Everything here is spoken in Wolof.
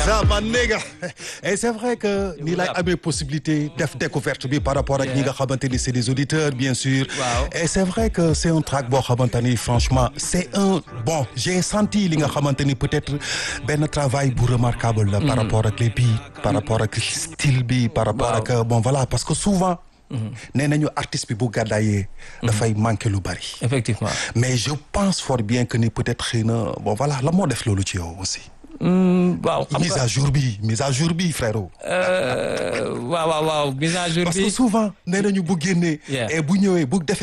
ça man nigga et c'est vrai que ni lay amee possibilité def découverte bi par rapport ak ñi nga xamante ni c'est des auditeurs bien sûr Waaw. et c'est vrai que c'est un track boo xamante ni franchement c'est un bon j'ai senti li nga xamante ni peut-être benn travail bu remarquable la par rapport ak les beats par rapport ak style bi par rapport Waaw. ak bon voilà parce que souvent nee nañu artiste bi bu gàddaayee dafay manquer lu bari effectivement. mais je pense fort bien que ni peut-être xëy na bon voilà la moo def loolu ci yow aussi Hmm, waaw xam mise nga à jour bi mise à jour bi frérot euh, waaw waaw waaw mise à jour parce bi. que souvent nee nañu bu génnee Yeah. et bu ñëwee bu defee